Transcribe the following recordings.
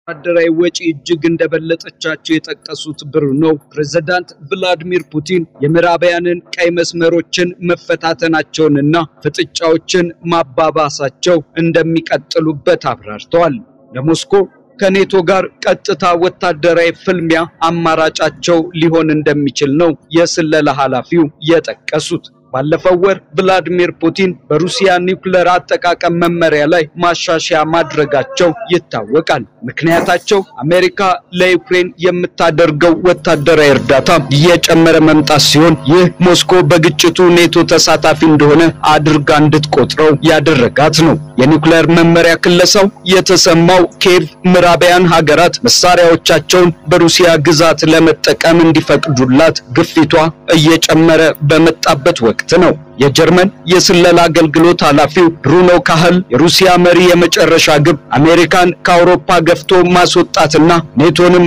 ወታደራዊ ወጪ እጅግ እንደበለጠቻቸው የጠቀሱት ብሩኖ ፕሬዝዳንት ቭላዲሚር ፑቲን የምዕራባውያንን ቀይ መስመሮችን መፈታተናቸውንና ፍጥጫዎችን ማባባሳቸው እንደሚቀጥሉበት አብራርተዋል። ለሞስኮ ከኔቶ ጋር ቀጥታ ወታደራዊ ፍልሚያ አማራጫቸው ሊሆን እንደሚችል ነው የስለላ ኃላፊው የጠቀሱት። ባለፈው ወር ቭላዲሚር ፑቲን በሩሲያ ኒውክሌር አጠቃቀም መመሪያ ላይ ማሻሻያ ማድረጋቸው ይታወቃል። ምክንያታቸው አሜሪካ ለዩክሬን የምታደርገው ወታደራዊ እርዳታ እየጨመረ መምጣት ሲሆን ይህ ሞስኮ በግጭቱ ኔቶ ተሳታፊ እንደሆነ አድርጋ እንድትቆጥረው ያደረጋት ነው። የኒውክሌር መመሪያ ክለሳው የተሰማው ኬቭ ምዕራባውያን ሀገራት መሳሪያዎቻቸውን በሩሲያ ግዛት ለመጠቀም እንዲፈቅዱላት ግፊቷ እየጨመረ በመጣበት ወቅት ነው። የጀርመን የስለላ አገልግሎት ኃላፊው ብሩኖ ካህል የሩሲያ መሪ የመጨረሻ ግብ አሜሪካን ከአውሮፓ ገፍቶ ማስወጣትና ኔቶንም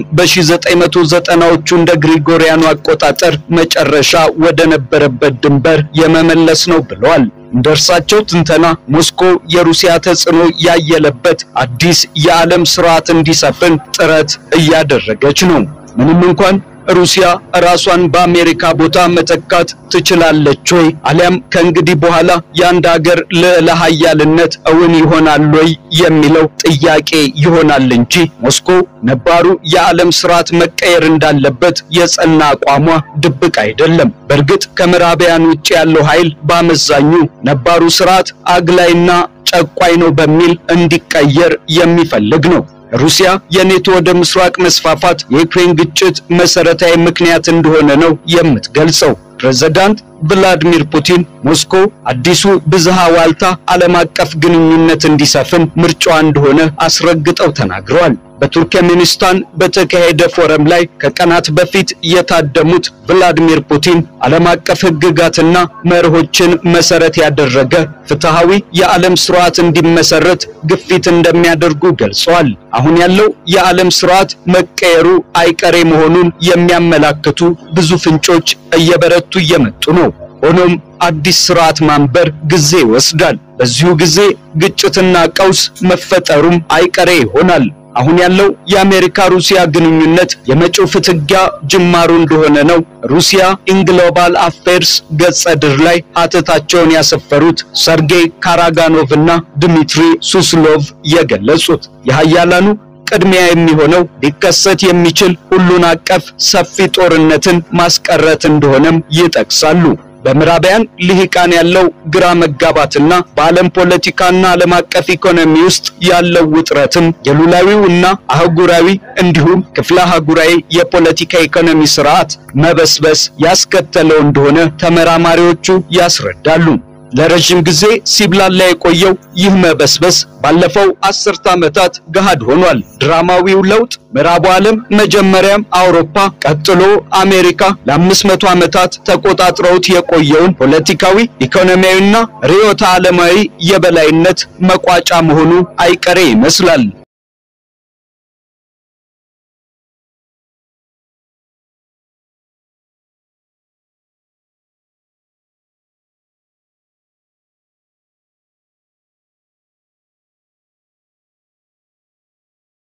በ1990ዎቹ እንደ ግሪጎሪያኑ አቆጣጠር መጨረሻ ወደ ነበረበት ድንበር የመመለስ ነው ብለዋል። እንደ እርሳቸው ትንተና ሞስኮ የሩሲያ ተጽዕኖ ያየለበት አዲስ የዓለም ስርዓት እንዲሰፍን ጥረት እያደረገች ነው። ምንም እንኳን ሩሲያ ራሷን በአሜሪካ ቦታ መተካት ትችላለች ወይ? አሊያም ከእንግዲህ በኋላ የአንድ ሀገር ልዕለ ኃያልነት እውን ይሆናል ወይ የሚለው ጥያቄ ይሆናል እንጂ ሞስኮ ነባሩ የዓለም ስርዓት መቀየር እንዳለበት የጸና አቋሟ ድብቅ አይደለም። በእርግጥ ከምዕራባውያን ውጭ ያለው ኃይል በአመዛኙ ነባሩ ስርዓት አግላይና ጨቋይ ነው በሚል እንዲቀየር የሚፈልግ ነው። ሩሲያ የኔቶ ወደ ምስራቅ መስፋፋት የዩክሬን ግጭት መሰረታዊ ምክንያት እንደሆነ ነው የምትገልጸው። ፕሬዝዳንት ቭላዲሚር ፑቲን ሞስኮ አዲሱ ብዝሃ ዋልታ ዓለም አቀፍ ግንኙነት እንዲሰፍን ምርጫዋ እንደሆነ አስረግጠው ተናግረዋል። በቱርክሜኒስታን በተካሄደ ፎረም ላይ ከቀናት በፊት የታደሙት ቭላዲሚር ፑቲን ዓለም አቀፍ ሕግጋትና መርሆችን መሰረት ያደረገ ፍትሃዊ የዓለም ስርዓት እንዲመሰረት ግፊት እንደሚያደርጉ ገልጸዋል። አሁን ያለው የዓለም ስርዓት መቀየሩ አይቀሬ መሆኑን የሚያመላክቱ ብዙ ፍንጮች እየበረቱ እየመጡ ነው። ሆኖም አዲስ ስርዓት ማንበር ጊዜ ይወስዳል። በዚሁ ጊዜ ግጭትና ቀውስ መፈጠሩም አይቀሬ ይሆናል። አሁን ያለው የአሜሪካ ሩሲያ ግንኙነት የመጪው ፍትጊያ ጅማሩ እንደሆነ ነው ሩሲያ ኢንግሎባል አፌርስ ገጸ ድር ላይ ሀተታቸውን ያሰፈሩት ሰርጌይ ካራጋኖቭ እና ድሚትሪ ሱስሎቭ የገለጹት። የሀያላኑ ቅድሚያ የሚሆነው ሊከሰት የሚችል ሁሉን አቀፍ ሰፊ ጦርነትን ማስቀረት እንደሆነም ይጠቅሳሉ። በምዕራባውያን ልሂቃን ያለው ግራ መጋባትና በዓለም ፖለቲካና ዓለም አቀፍ ኢኮኖሚ ውስጥ ያለው ውጥረትም የሉላዊው እና አህጉራዊ እንዲሁም ክፍለ አህጉራዊ የፖለቲካ ኢኮኖሚ ስርዓት መበስበስ ያስከተለው እንደሆነ ተመራማሪዎቹ ያስረዳሉ። ለረጅም ጊዜ ሲብላላ የቆየው ይህ መበስበስ ባለፈው አስርተ ዓመታት ገሃድ ሆኗል። ድራማዊው ለውጥ ምዕራቡ ዓለም መጀመሪያም አውሮፓ ቀጥሎ አሜሪካ ለአምስት መቶ ዓመታት ተቆጣጥረውት የቆየውን ፖለቲካዊ፣ ኢኮኖሚያዊና ርዕዮተ ዓለማዊ የበላይነት መቋጫ መሆኑ አይቀሬ ይመስላል።